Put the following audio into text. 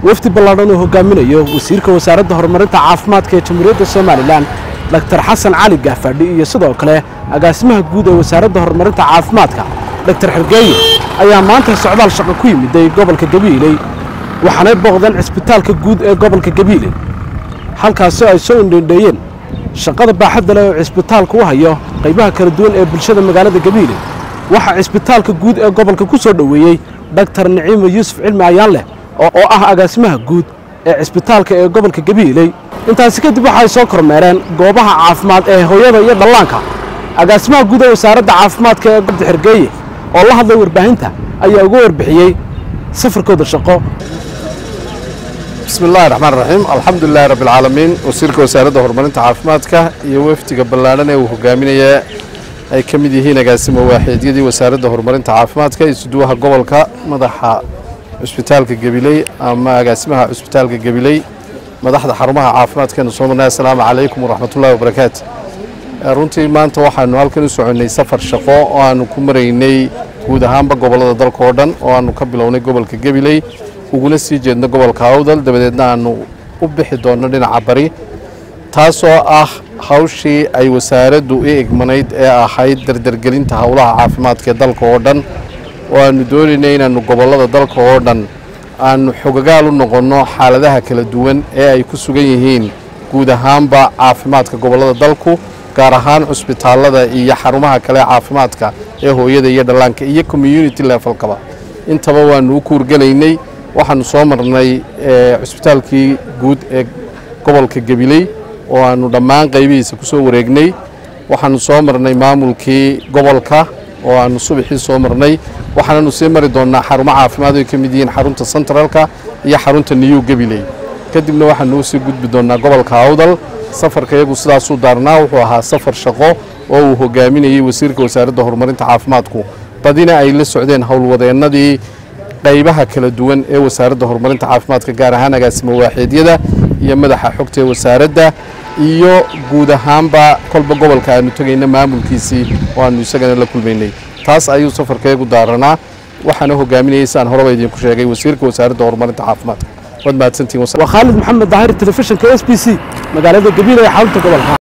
wafdi ballaadhan uu hogaaminayo wasiirka wasaaradda horumarinta caafimaadka ee jamhuuriyadda somalilan doktor xasan cali gaafadhi iyo sidoo kale agaasimaha guud ee wasaaradda horumarinta caafimaadka doktor xergeeye ayaa maanta socdaal shaqo ku yimiday gobolka gabiiley waxaanay booqdeen cisbitaalka guud ee gobolka gabiiley halkaasoo ay soo indhendheeyeen shaqada baaxadda leh oo cisbitaalku u hayo qaybaha kala duwan ee bulshada magaalada gabiiley waxaa cisbitaalka guud ee gobolka ku soo dhoweeyey doktor niciimo yuusuf cilmi ayaan leh oo ah agaasimaha guud ee cisbitaalka ee gobolka gabiiley intaasi kadib waxay soo kormeereen goobaha caafimaad ee hooyada iyo dhallaanka agaasimaha guud ee wasaaradda caafimaadka ee gobda xergeeye oo la hadlay warbaahinta ayaa uga warbixiyey safarkooda shaqo bismi illaahi raxmaan raxiim alxamdulilahi rabbi alcaalamiin wasiirka wasaaradda horumarinta caafimaadka iyo wafdiga ballaadhan ee uu hogaaminaya ay ka mid yihiin agaasimo waaxeedyadii wasaaradda horumarinta caafimaadka isuduwaha gobolka madaxa cusbitaalka gabiley ama agaasimaha cusbitaalka gabiley madaxda xarumaha caafimaadkeenu soo marnay assalaamu calaykum waraxmatullahi wabarakaatu runtii maanta waxaanu halkan u soconnay safar shaqo oo aanu ku maraynay guud ahaanba gobollada dalka oo dhan oo aanu ka bilownay gobolka gabiley uguna sii jeedno gobolka awdal dabadeedna aanu u bixi doonno dhinaca bari taasoo ah hawshii ay wasaaraddu i egmanayd ee ahayd dardargelinta howlaha caafimaadka ee dalka oo dhan oo aanu doonaynay inaannu gobollada dalka oo dhan aanu xogagaal u noqonno xaaladaha kala duwan ee ay ku sugan yihiin guud ahaanba caafimaadka gobollada dalku gaar ahaan cusbitaallada iyo xarumaha kale caafimaadka ee hooyada iyo dhallaanka iyo community levelkaba intaba waannu u kuurgelaynay waxaanu soo marnay cusbitaalkii guud ee gobolka gabiley oo aanu dhammaan qaybihiisa ku soo wareegnay waxaanu soo marnay maamulkii gobolka oo aanu subaxii soo marnay waxaananu sii mari doonnaa xarumo caafimaad ay ka mid yihiin xarunta centralka iyo xarunta new gabiley kadibna waxaanu usii gudbi doonnaa gobolka awdal safarka iyagu sidaasuu daarnaa wuxuu ahaa safar shaqo oo uu hogaaminayey wasiirka wasaaradda horumarinta caafimaadku badina ay la socdeen howlwadeennadii qaybaha kala duwan ee wasaaradda horumarinta caafimaadka gaar ahaan agaasimo waaxeedyada iyo madaxa xogta ee wasaaradda iyo guud ahaanba kolba gobolka aanu tegayna maamulkiisii oo aanu isagana la kulmaynay taas ayuu safarkeegu daaranaa waxaana hogaaminayay sidaan horeba idinku sheegay wasiirka wasaaradda horumarinta caafimaadka waad mahadsantihin waa khaalid maxamed daahir telefishinka s b c magaalada gabiil ee xarunta gobolka